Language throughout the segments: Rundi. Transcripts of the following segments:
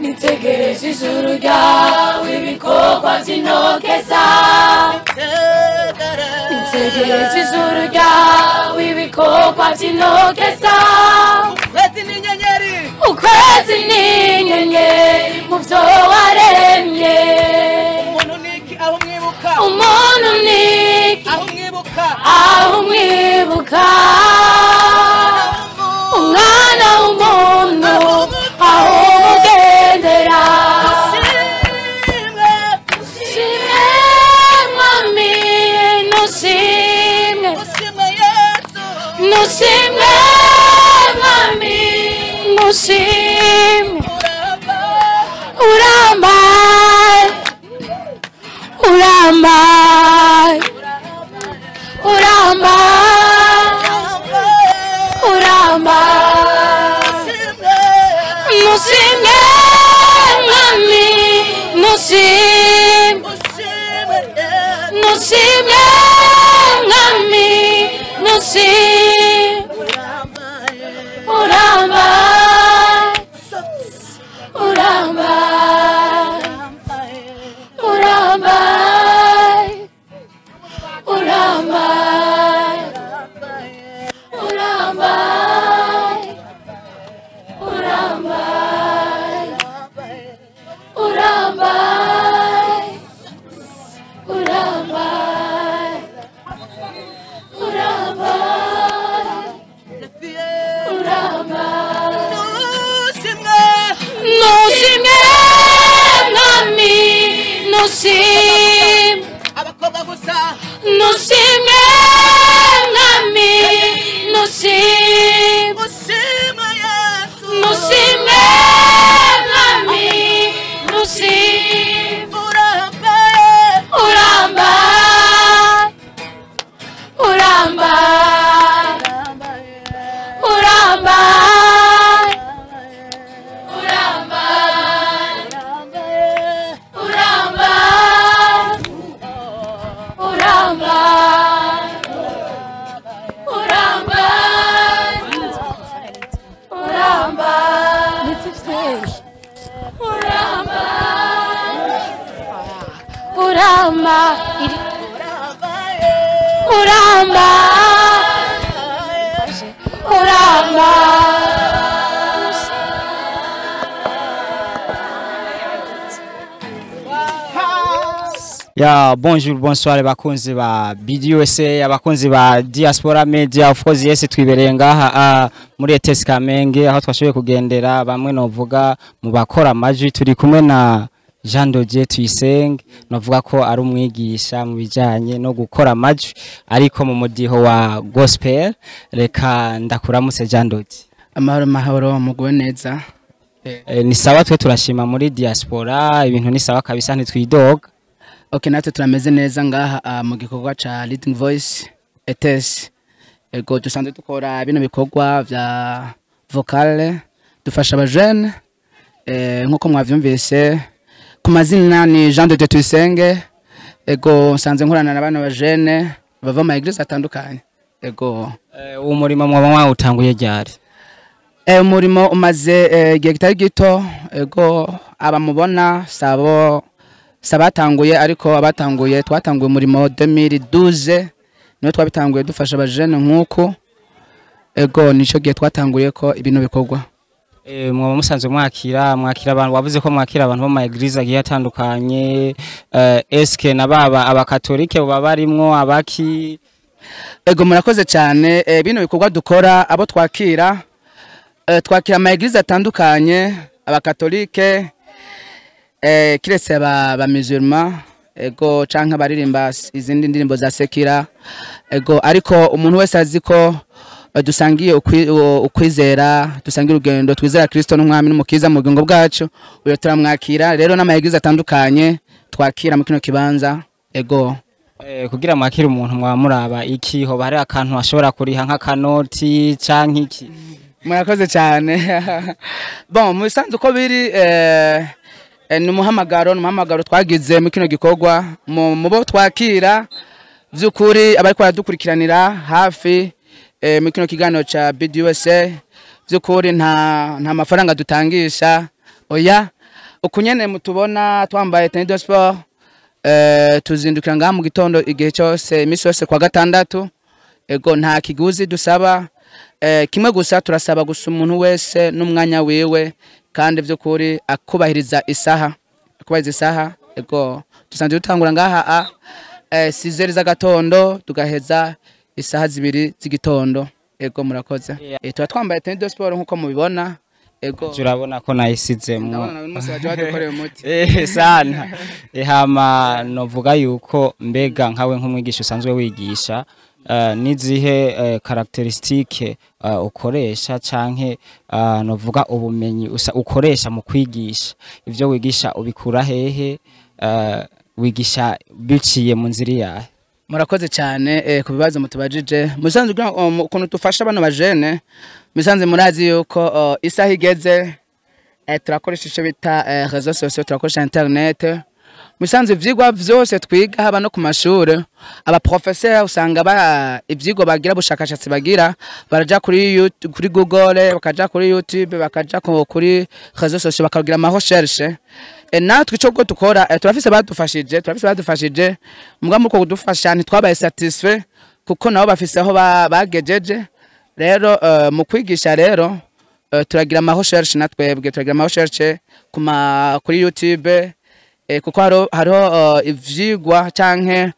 nitegereza ijuru ryawe ibikorwa by'intoke zawe nitegereza ijuru ryawe ibikorwa by'intoke zawe Kwezi n'inyenyeri ukwezi n'inyenyeri mu byo waremye umuntu niki aho umwibuka umuntu ni iki aho umwibuka aho umwibuka umwana w'umuntu aho umugendera Ushimwe shimwe mwami nushimwe ushimwe Yesu nushimwe mwami nushimwe uramba urambaye urambaye urambaye urambaye ushimwe nushimwe mwami nushimwe ushimwe Yesu nushimwe mwami nushimwe urambaye urambaye urambaye urambaye urambaye urambaye urambaye urambaye urambaye urambaye ushimwe nushimwe mwami nushimwe abakobwa gusa nushimwe mwami nushimwe ushimwe Yesu nushimwe mwami nushimwe urambaye urambaye urambaye urambaye urambaye urambaye urambaye urambaye urambaye urambaye urambaye urambaye Ya bonjour bonsoir bakunzi ba BDUSA abakunzi ba Diaspora Media of course yes twibereye ngaha ah, muri ETS Kamenge aho twashoboye kugendera bamwe novuga mu bakora amajwi turi kumwe na Jean Dodier Tuyisenge novuga ko ari umwigisha mu bijanye no gukora amajwi ariko mu mudiho wa gospel reka ndakuramutse Jean Dodier amahoro mahoro muguwe neza e, ni sawa twe turashima muri diaspora ibintu ni sawa kabisa ntitwidoga ok natwe turameze neza ngaha ah, mu gikorwa ca leading voice etes ego dusanzwe dukora bino bikorwa vya vocale dufasha abajene eh, nk'uko mwavyumvise ku mazina ni jean de dieu tuyisenge ego nsanzwe nkorana na bano bajene bava mu maeglise atandukanye ego Eh, uwo murimo mwaba mwawutanguye ryari Eh, umurimo umaze eh, igihe kitari gito ego abamubona sabo sabatanguye ariko abatanguye twatanguye umurimo 2012 niyo twabitanguye dufasha abajene nk'uko ego nico gihe twatanguye ko ibintu bikorwa Eh, mwaba musanzwe mwakira mwakira abantu wavuze ko mwakira abantu bo mu eglise agiye atandukanye eh, eske na baba abakatolike baba barimwo abaki ego murakoze cyane eh, bino bikorwa dukora abo twakira eh, twakira ama eglise atandukanye abakatolike eh, kiretse aba ba musulman ego canke abaririmba s- izindi ndirimbo za sekira ego ariko umuntu wese azi ko eh, dusangiye ukwi- u- ukwizera dusangiye urugendo twizera kristo n'umwami n'umukiza mu bugingo bwacu uyo turamwakira rero n'ama eglise atandukanye twakira mu kino kibanza ego eh, kugira mwakire umuntu mwaba muraba iki hoba hari akantu ashobora kuriha nk'akanoti canke iki murakoze cyane bon mu bisanzwe uko biri eh, eh, ni umuhamagaro ni umuhamagaro twagize muri kino gikorwa mu mu bo twakira by'ukuri abariko baradukurikiranira hafi eh, muri kino kiganiro ca BDUSA by'ukuri nta nta mafaranga dutangisha oya uku nyene mutubona twambaye tennis de sport eh, tuzindukira ngaha mu gitondo igihe cyose iminsi yose kwa gatandatu ego nta kiguzi dusaba eh, kimwe gusa turasaba gusa umuntu wese n'umwanya wiwe kandi by'ukuri akubahiriza isaha akubahiriza isaha ego dusanzwe dutangura ngaha a eh, sizeri z'agatondo tugaheza isaha zibiri z'igitondo ego murakoze Yeah. eh, tuba twambaye tennis de sport nk'uko mubibona ego turabona ko nayisizemo ndabona uyu munsi baje badukoreye umuti Eh, sana Eh, hama novuga yuko mbega nkawe nk'umwigisha usanzwe wigisha eh, n'izihe eh, karakteristike eh, ukoresha canke eh, novuga ubumenyi usa- ukoresha mu kwigisha ivyo wigisha ubikura hehe eh, wigisha biciye mu nzira yahe murakoze cyane eh, ku bibazo mutubajije musanze kugira ngo, um, ukuntu dufasha bano bajene musanze murazi yuko uh, isaha igeze eh, turakoresha icyo bita eh, réseaux sociaux turakoresha internet musanze ivyigwa vyose twiga haba no ku mashuri abaprofesseur usanga ba ivyigwa bagira bushakashatsi bagira baraja kuri YouTube, kuri Google bakaja kuri YouTube bakaja ku- kuri réseaux sociaux bakagira ama recherche e, natwe ico go tukora e, turafise badufashije turafise badufashije muga muko kudufasha ntitwabaye satisfait kuko nabo bafise aho ba- bagejeje rero uh, mu kwigisha rero uh, turagira ama recherche natwebwe turagira ama recherche kuma kuri YouTube eh, kuko hariho hariho uh, ivyigwa canke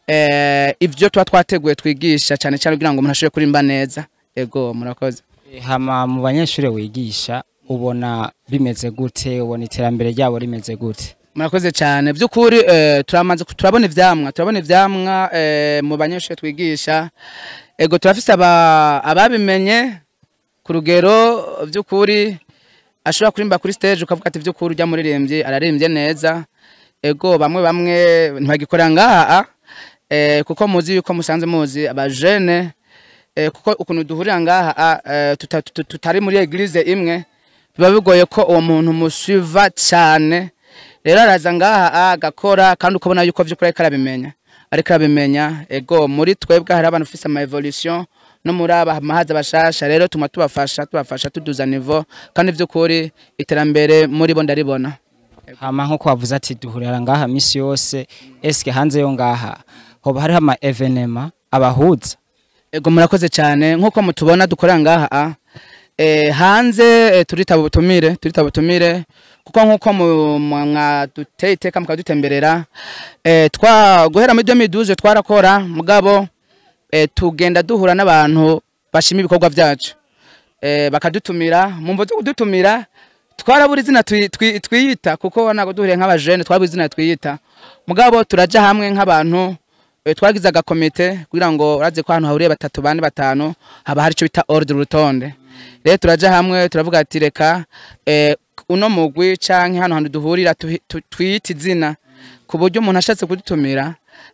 eh, ivyo tuba twateguye twigisha cyane cyane kugira ngo umuntu ashobore kurimba neza ego murakoze Eh, hama mu banyeshuri wigisha ubona bimeze gute ubona iterambere ryabo rimeze gute murakoze cyane by'ukuri eh, turamaze ku- turabona ivyamwa turabona ivyamwa eh, mu banyeshuri twigisha ego turafise aba- ababimenye ku rugero by'ukuri ashobora kurimba kuri stage ukavuga ati by'ukuri ujya muririmbyi araririmbye neza ego bamwe bamwe ntibagikorera ngaha eh, kuko muzi yuko musanze muzi abajene eh, kuko ukuntu duhurira ngaha eh, tuta- tuta- tutari muri eglise imwe biba bigoye ko uwo muntu musuiva cyane rero araza ngaha agakora kandi ukabona yuko vy'ukuri ariko arabimenya ariko arabimenya ego muri twebwe hari abantu ufise ama evolution no muri aba mahaza bashasha rero tuma tubafasha tubafasha tuduza niveau kandi vy'ukuri iterambere muri bo ndaribona hama nkuko wavuze ati duhurira ngaha misi yose eske hanze yo ngaha hoba hariho ama evenema abahuza ego murakoze cyane nk'uko mutubona dukorera ngaha eh, hanze eh, turitaba ubutumire turitaba ubutumire kuko nk'uko mu- mwa- mwaduteye iteka mukadutemberera eh, twa guhera muri 2012 twarakora mugabo eh, tugenda duhura n'abantu bashima ibikorwa byacu eh, bakadutumira mu mvo zo kudutumira twarabura izina twi- twi- twiyita kuko ntabwo duhuriye nk'abajene twabura izina twiyita mugabo turaja hamwe nk'abantu eh, twagize agakomite kugira ngo uraze ko ahantu hahuriye batatu bane batanu haba hari icyo bita ordre urutonde rero turaja hamwe turavuga ati reka eh, uno mugwi canke hano hantu duhurira tuhi- tu- twiyite izina ku buryo umuntu ashatse kudutumira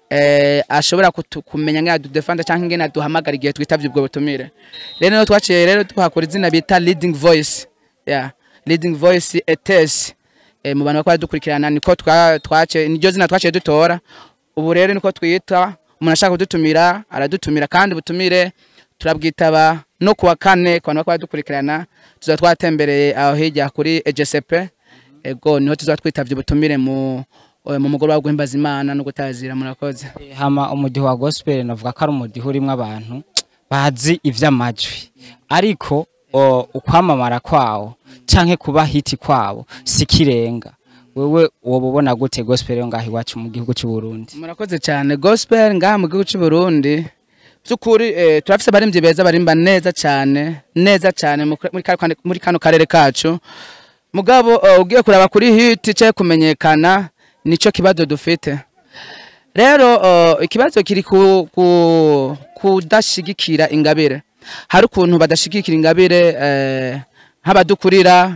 eh, ashobora kutu- kumenya ngene adudefanda canke ngene aduhamagara igihe twitavye ubwo butumire rero niho twaciye rero tuhakora izina bita leading voice yeah. leading voice etes eh, mu bantu bakora dukurikirana niko twa- twaciye niryo zina twaciye dutora ubu rero niko twita umuntu ashaka kudutumira aradutumira kandi ubutumire turabwitaba no kuwa kane ku bantu bakora dukurikirana tuzaba twatembereye aho hirya kuri EGCP ego niho tuzaba twitavye ubutumire mu eh, mu mugoroba wo guhimbaza imana no gutazira murakoze Eh, hama umudiho wa gospel navuga ko ari umudiho urimo abantu bazi ivy'amajwi ariko o, ukwamamara kwawo canke kuba hiti kwabo sikirenga wewe woba ubona gute gospel yo ngaho iwacu mu gihugu cy'u Burundi murakoze cyane gospel ngaha mu gihugu cy'u Burundi by'ukuri eh, turafise abaririmbyi beza barimba neza cyane neza cyane mu- muri kano- muri kano karere kacu mugabo eh, ugiye kuraba kuri hit cyo kumenyekana nico kibazo dufite rero eh, ikibazo kiri ku, ku kudashigikira ingabire hari ukuntu badashigikira ingabire eh, nk'abadukurira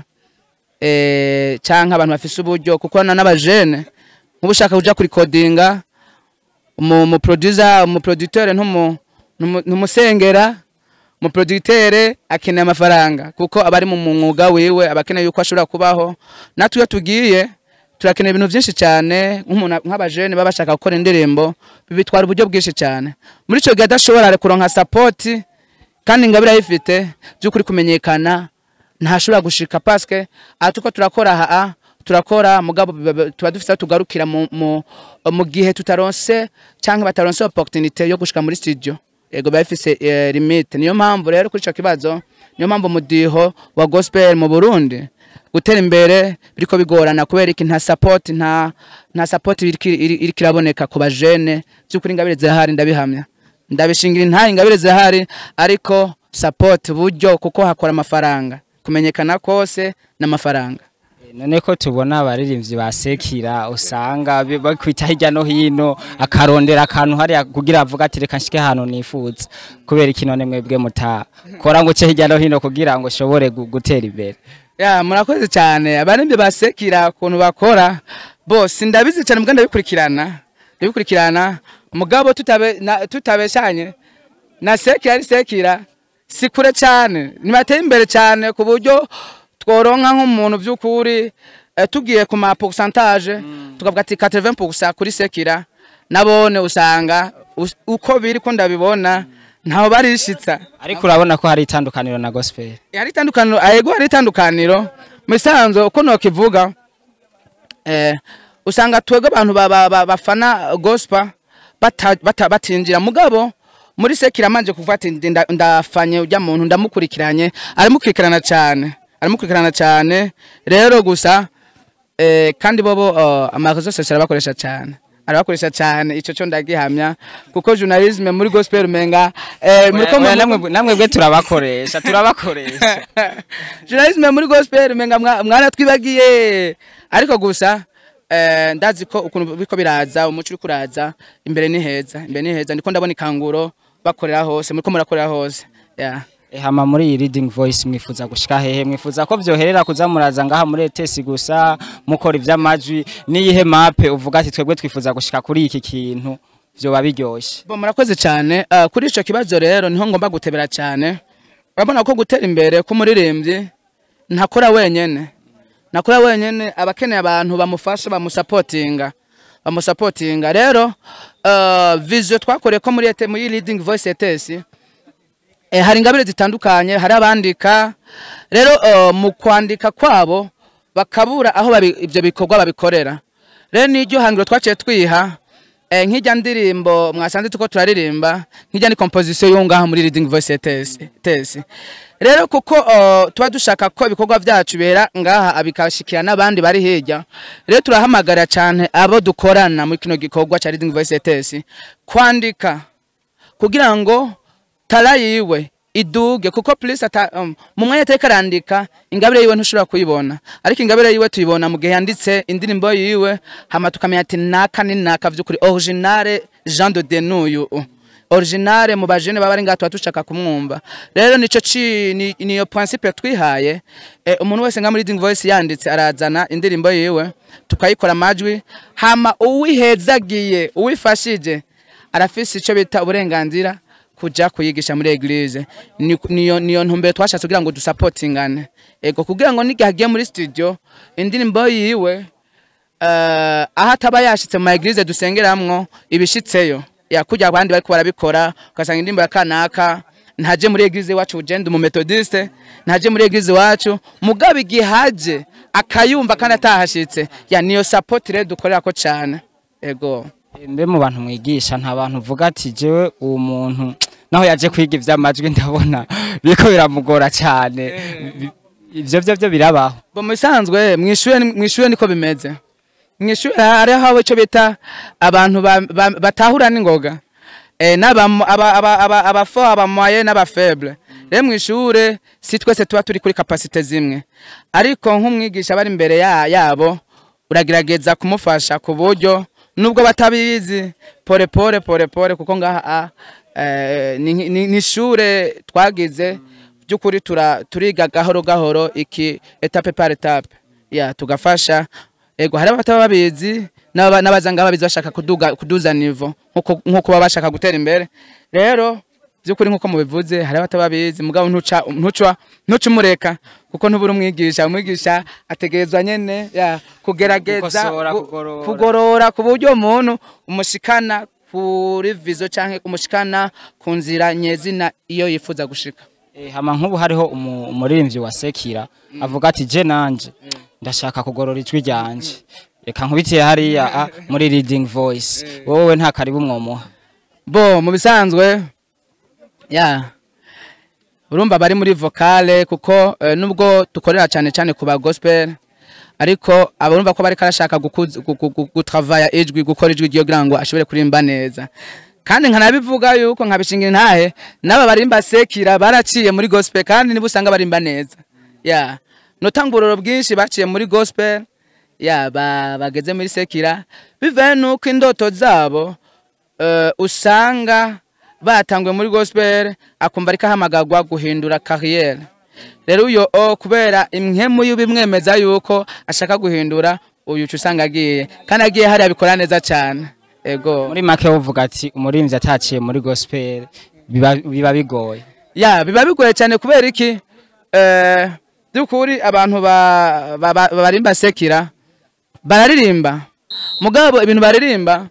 eh, canke abantu bafise uburyo kuko na n'abajene nk'ubu ushaka kuja kuri kodinga umu mu producer umu producteur ntumu ntumu- ntumusengera mu producteur akeneye amafaranga kuko abari mu mwuga wiwe abakeneye yuko ashobora kubaho natwe iyo tugiye turakeneye ibintu byinshi cyane nk'umuntu nk'abajene baba bashaka gukora indirimbo bibitwara uburyo bwinshi cyane muri ico gihe adashobora kuronka support kandi ingabire ayifite by'ukuri kumenyekana ntashobora gushika paske atuko turakora aha turakora mugabo biba- biba- tuba dufite aho tugarukira mu, mu, mu gihe tutaronse canke bataronse opportunité yo gushika muri studio ego biba bifise eh, limite niyo mpamvu rero kuri ico kibazo niyo mpamvu umudiho wa gospel mu Burundi gutera imbere biriko bigorana kubera iki nta support nta nta support iriko iri- iriko iraboneka ku bajene by'ukuri ingabire zihari ndabihamya ndabishingira intayi ingabire zihari ariko support buryo kuko hakora amafaranga kumenyekana kose n'amafaranga none ko tubona abaririmbyi ba sekira usanga bi- bakwita hirya no hino akarondera akantu hariya kugira avuga ati reka nshike ahantu nifuza kubera iki none mwebwe mutakora ngo uce hirya no hino kugira ngo ushobore gu- gutera imbere ya murakoze cyane abarembye basekira ukuntu bakora bose ndabizi cyane muganda ndabikurikirana ndabikurikirana mugabo tutabe na- tutabeshanye na sekira ari sekira si kure cyane nibateye imbere cyane ku buryo tworonka nk'umuntu by'ukuri eh, tugiye ku ma pourcentage tukavuga ati 80% kuri sekira nabone usanga us- uko biri ko ndabibona ntaho barishitsa ariko urabona ko hari itandukaniro na gospel hari itandukaniro ayego hari itandukaniro mu bisanzwe uko nokivuga eh, usanga twebwe abantu ba- ba- ba- bafana gospel bata- bata- batinjira mugabo muri sekira manje kuvuga ati ndi- nda- ndafanye ujya muntu ndamukurikiranye aramukurikirana cyane aramukurikirana cyane rero gusa eh, kandi bobo uh, amarezo sosial arabakoresha cyane arabakoresha cyane ico cyo ndagihamya kuko journalisme muri gospel umenga eh, muriko Oya, mu- namwe namwe bwe turabakoresha turabakoresha journalisme muri gospel menga mwa- mwaratwibagiye ariko gusa eh, ndazi ko ukuntu biko biraza umuco uri kuraza imbere ni heza imbere ni heza ndiko ndabona ikanguro bakorera hose muriko murakorera hose yeah. Eh, hama muri iyi reading voice mwifuza gushika hehe mwifuza ko vyoherera kuza muraza ngaha muri etesi gusa mukora ivy'amajwi n'iyihe mape uvuga ati twebwe twifuza gushika kuri iki kintu vyoba biryoshe bo murakoze cyane uh, kuri ico kibazo rero niho ngomba gutebera cyane urabona ko gutera imbere k'umuririmbyi ntakora wenyene nakora wenyene abakeneye abantu bamufasha bamusapotinga bamusapotinga rero uh, vision twakoreye ko muri ete muri leading voice etesi eh, hari ingabire zitandukanye hari abandika rero uh, mu kwandika kwabo bakabura aho babi, ibyo bikorwa babikorera rero n'iryo hangiro twaciye twiha eh, nk'ijya ndirimbo mwasanze tuko turaririmba nk'ijya ni composition yo ngaha muri leading voice tesi tesi rero kuko uh, tuba dushaka ko ibikorwa byacu bera ngaha bikashikira n'abandi bari hirya rero turahamagara cyane abo dukorana muri kino gikorwa cya leading voice tesi kwandika kugira ngo tara yiwe iduge kuko plus ata um, mu mwanya atari karandika ingabire yiwe ntushobora kuyibona ariko ingabire yiwe tuyibona mu gihe yanditse indirimbo yiwe hama tukamenya ati naka ni naka vy'ukuri originale Jean de Denuyu originale mu bajene baba ari ngaha tuba dushaka kumwumva rero nico ci ni- niyo principe twihaye eh, umuntu wese nga muri leading voice yanditse arazana indirimbo yiwe tukayikora amajwi hama uwihezagiye uwifashije arafise ico bita uburenganzira kuja kuyigisha muri eglise Ni- niyo niyo ntumbero twashatse kugira ngo dusapotingane ego kugira ngo n'igihe agiye muri studio indirimbo yiwe uh, aho ataba yashitse mu ma eglise dusengeramwo ibishitseyo yakujya abandi bariko barabikora ugasanga indirimbo ya kanaka ntaje muri eglise iwacu ugenda umu methodiste ntaje muri eglise iwacu mugabo igihe haje akayumva kandi atahashitse ya niyo support rero dukorera ko cane ego mbe mu bantu mwigisha nta bantu uvuga ati jewe uwo muntu naho yaje kwiga ivy'amajwi ndabona biriko biramugora cyane Bi- ivyo vyo vyo birabaho bo mu bisanzwe mwishure mwishure niko bimeze mwishure hariho icyo bita abantu ba- ba- batahura n'ingoga eh n'abamo aba aba aba abafo abamoye n'abafeble rero mwishure si twese tuba turi kuri capacité zimwe ariko nk'umwigisha bari imbere ya- yabo uragerageza kumufasha ku buryo nubwo batabizi pore pore pore pore kuko ngaha ah, eh, ni ni- ni ishure twagize by'ukuri tura- turiga gahoro gahoro iki etape par etape ya tugafasha ego hari abataba babizi n'aba- n'abazanga babizi bashaka kuduga kuduza nivo nkuko nkuko baba bashaka gutera imbere rero by'ukuri nkuko mubivuze hari abataba babizi mugabo ntuca ntuca ntuca umureka kuko ntubura umwigisha umwigisha ategerezwa nyene ya kugerageza Gukosora, gu- kugorora. kugorora ku buryo umuntu umushikana kuri vizo canke umushikana ku nzira nyezina iyo yifuza gushika Eh, hama nk'ubu hariho umu- umuririmbyi wa sekira avuga ati je nanje ndashaka kugorora ijwi ryanje reka nkubitiye hariya a, muri reading voice wowe nta karibu mwomuha bo mu bisanzwe ya urumva bari muri vocale kuko eh, nubwo dukorera cyane cyane ku ba gospel ariko abarumva ko bari karashaka gukuza- gu- gu- gu- gutravaya ijwi gukora ijwi ryo kugira ngo ashobore kurimba neza kandi nkanabivuga yuko nkabishingira intahe n'aba barimba sekira baraciye muri gospel kandi nibo usanga barimba neza ya notangururo bwinshi baciye muri gospel ya ba, bageze muri sekira bivaye nuko indoto zabo eh, usanga batanguye muri gospel akumva ariko ahamagarwa guhindura kariyeri rero uyo o kubera imwemu y'ubimwemeza yuko ashaka guhindura uyu uca usanga agiye kandi agiye hariya abikora neza cyane ego muri make uvuga ati umurimbyi ataciye muri gospel biba, biba bigoye ya biba bigoye cyane kubera iki eh by'ukuri abantu ba- ba- ba- barimba sekira bararirimba mugabo ibintu baririmba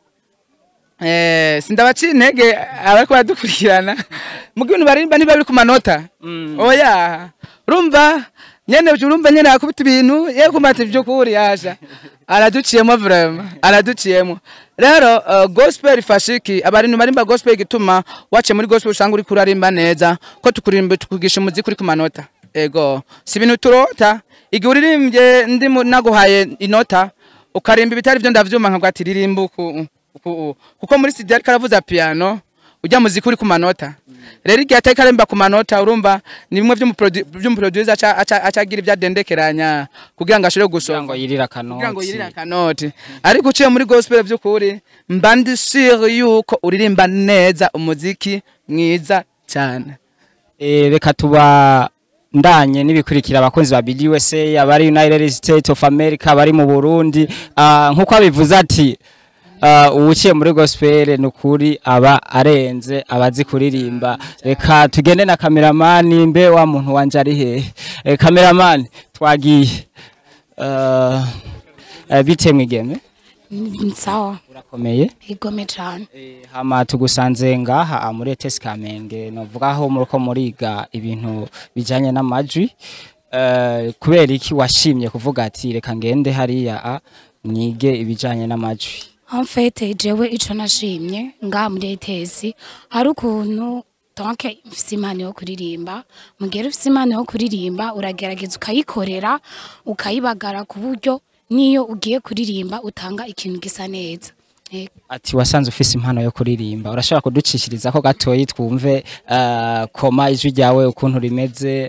eh sindabaciye intege abariko baradukurikirana mugo ibintu baririmba niba biri ku manota oya urumva nyene urumva nyene akubita ibintu ye kumata by'ukuri yasha araduciyemo vraiment araduciyemo rero uh, gospel ifashiki abarintu barimba gospel igituma wace muri gospel usanga uri kurarimba neza ko tukurimba tukugisha umuziki uri ku manota ego si ibintu turota igihe uririmbye ndi mu- naguhaye inota ukarimba ibitari byo ndavyuma nkavuga ati ririmba uku uku- kuko muri studio ariko aravuza piano ujya muziki uri ku manota rero igihe atari karimba ku manota urumva ni bimwe vy'umuprodu- vy'umuproducer aca- aca aca agira ibyadendekeranya kugira ngo ashobore kugira ngo gusonga yirira kugira ngo yirire akanoti akanoti ariko uciye muri gospel by'ukuri mba ndi sure yuko uririmba neza umuziki mwiza cyane Eh, reka tuba ndanye n'ibikurikira abakunzi ba Big USA abari United States of America abari mu Burundi ah, nkuko abivuze ati ah, uwuciye muri gospel nukuri aba arenze abazi kuririmba reka tugende na kameramani mbe wa muntu wanje ari hehe eh, kameramani twagiye uh, uh, bite mwigeme sawa urakomeye igome cyane Eh, hama tugusanze ngaha ah, muri ETS Kamenge novuga aho muriko muriga ibintu bijanye n'amajwi eh, kubera iki washimye kuvuga ati reka ngende hariya a mwige ibijanye n'amajwi en fait jewe ico nashimye ngaha muri ETS hari ukuntu donc mfise impano yo kuririmba mugera ufise impano yo kuririmba uragerageza ukayikorera ukayibagara ku buryo niyo ugiye kuririmba utanga ikintu gisa neza Eh, ati wasanze ufise impano yo kuririmba urashobora kuducishiriza ko gatoyi twumve eh, koma ijwi ryawe ukuntu rimeze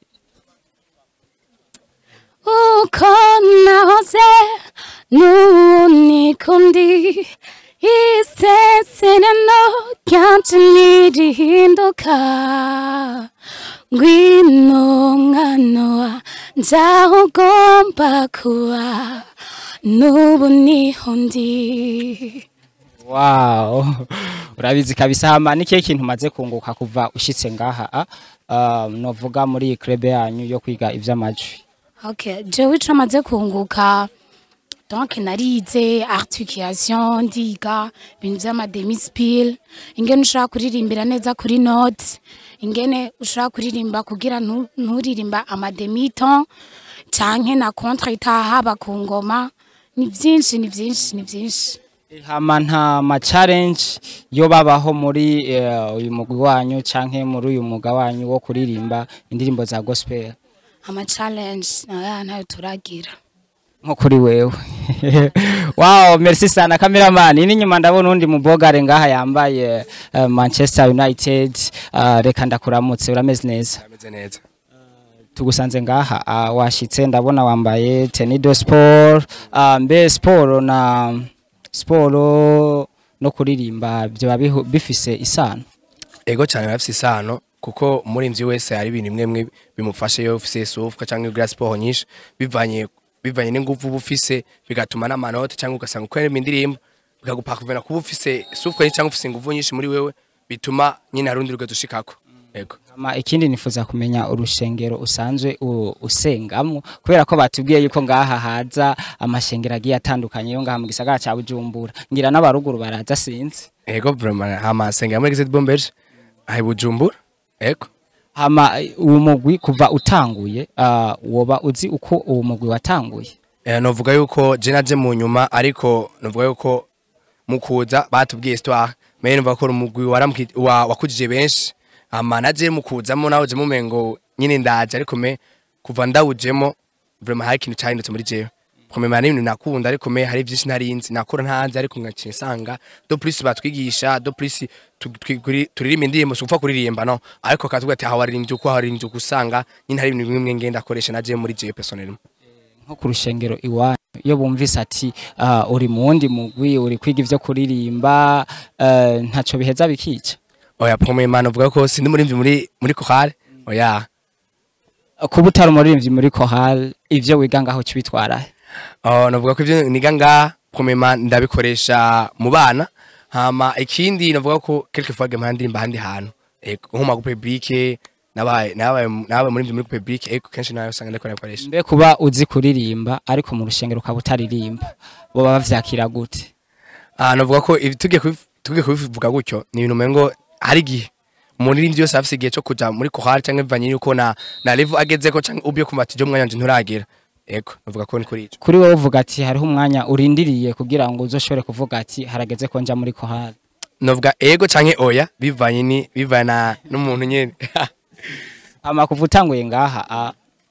uko nahoze n'ubu niko ndi isezerano ryanje ntirihinduka ngwino mwana wanje aho ugomba kuba n'ubu niho ndi wow urabizi kabisa hama nikihe kintu umaze kunguka kuva ushitse ngaha a uh, novuga muri iyi club yanyu yo kwiga ivy'amajwi Okay, jewe ico maze kunguka donc narize articulation ndiga ibintu vy'amademispil ingene ushobora kuririmbira neza kuri note ingene ushobora kuririmba kugira ntu- nturirimba amademiton canke na contre itahaba ku ngoma ni vyinshi ni vyinshi ni vyinshi hama nta ma challenge yo babaho muri eh, uyu mugwi wanyu canke muri uyu mwuga wanyu wo kuririmba indirimbo za gospel ama challenge naya ntayo turagira nko kuri wewe wow merci sana cameraman ini nyuma ndabona undi mubogare ngaha yambaye eh, Manchester United uh, reka ndakuramutse urameze neza ameze neza tugusanze ngaha uh, washitse ndabona wambaye tenido sport uh, mbe sport na sport no kuririmba byo bihu- bifise isano ego cyane bafise isano kuko umurimvyi wese hari ibintu imwe imwe bimufasha iyo ufise sufwa cyangwa ugira siporo nyinshi bivanye bivanye n'ingufu uba ufise bigatuma n'amanota cyangwa ugasanga ukorera indirimbo bikagupakuvana kuba ufise sufwa nyinshi cyangwa ufise ingufu nyinshi muri wewe bituma nyine hari urundi rugero ushikako ego Hama ikindi nifuza kumenya urushengero usanzwe u- usengamwo kubera ko batubwiye yuko ngaha haza amashengero agiye atandukanye yo ngaha mu gisagara ca Bujumbura ngira n'abaruguru baraza sinzi ego vraiment hama senga muri Gazette Bombeje ahe Bujumbura ego hama eh, uwo mugwi kuva utanguye ah, woba uzi uko uwo mugwi watanguye Eh, novuga yuko je naje mu nyuma ariko novuga yuko mu kuza batubwiye histoire mais novuga ko umugwi waramki wa, wakujije benshi ama naje mu kuzamo nawe je mumengo nyine ndaje ariko me kuva ndawujemo vraiment hari ikintu cyahindutse muri jewe komema n'ibintu nakunda ariko me hari byinshi narinzi nakora ntanzi ariko ngaciye nsanga do plus batwigisha do plus tu- twi- kuri- turirimba indirimbo si upfa kuririmba no ariko katubwira ati aha waririmbye uko waririmbye uko usanga nyine hari ibintu bimwe ngenda akoresha naje muri jewe personnellement nko ku rushengero iwanyu iyo bumvise ati ah, uri mu wundi mugwi uri kwiga ivyo kuririmba eh, ntaco biheza bikica oya pomema novuga ko sindi murimvyi muri muri chorale oya kuba utari umuririmbyi muri kohal ivyo wiga ngaho cibitwara oh novuga ko ivyo niga nga pomema ndabikoresha mu bana hama ikindi novuga ko quelque fois gema ndirimba handi hantu ego nko mu public nabaye nabaye nabaye murimvyi muri public ego kenshi nayo usanga ndiko nakoresha mbe kuba uzi kuririmba ariko mu rushengero ukaba utaririmba boba bavyakira gute ah novuga ko ibi tugiye kubiv- tugiye kubivuga gutyo ni ibintu mengo hari igihe umuririmbyi wese afise igihe cyo kuja muri chorale canke bivanye yuko na na level agezeko canke ubyo kumva ati jo mwanya wanje nturagera ego novuga ko ni kuri ico kuri wowe uvuga ati hariho umwanya urindiriye kugira ngo uzoshobore kuvuga ati harageze ko nja muri kohal novuga ego canke oya bivanye ni bivana n'umuntu nyene ama kuva utanguye ngaha ah,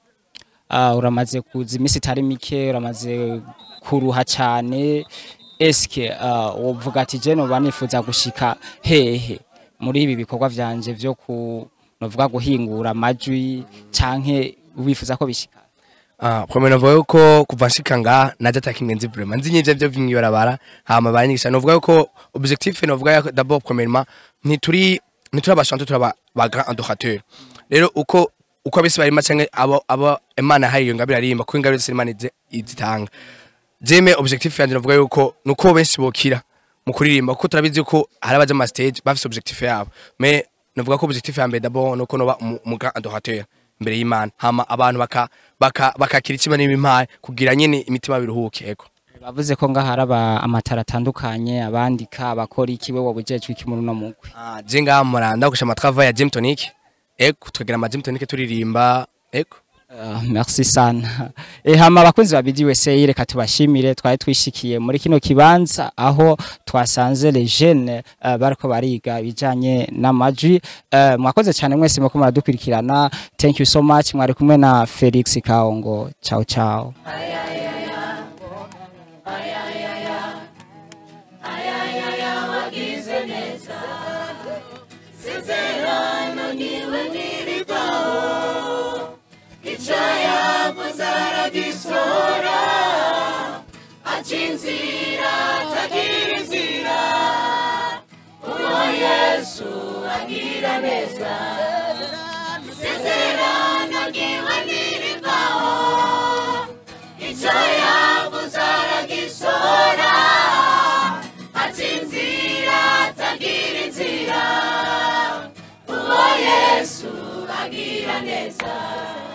ah, uramaze kuza iminsi itari mike uramaze kuruha cyane eske ah, wovuga ati je noba nifuza gushika hehe muri ibi bikorwa vyanje vyo ku novuga guhingura amajwi canke wifuza ko bishika ah premier novuga yuko kuva nshika nga naje atakimwe nzi vraiment nzi nyivyo byo vimwibarabara hama banyigisha novuga yuko objectif novuga yuko d'abord premièrement ntituri ntituri abashante turi aba ba grand adorateur rero uko uko abisi barima canke abo abo imana hari iyo ngabire arimba ko ingabire zose imana izi- izitanga jeme objectif yanje novuga yuko nuko benshi bokira mu kuririmba kuko turabizi yuko hari abaje ama stage bafise objectif yabo mais novuga ko objectif ya mbere d'abord nuko noba umu- umu grand adorateur imbere y'Imana hama abantu baka baka bakakira ikiba n'ibimpaye kugira nyene imitima biruhuke ego bavuze ko ngaha hari aba- amatara atandukanye abandika abakora iki we wabujejwe iki muri uno mugwi ah je ngaha muranda gusha amatrava ya Gym Tonic ego tukagira ama Gym Tonic turirimba ego Uh, merci sana e, hama abakunzi ba BD USA reka tubashimire twari twishikiye muri kino kibanza aho twasanze les jeunes uh, bariko bariga bijanye n'amajwi uh, mwakoze cyane mwese muko muradukurikirana thank you so much mwari kumwe na Felix Kaongo ciao ciao Yesu agira neza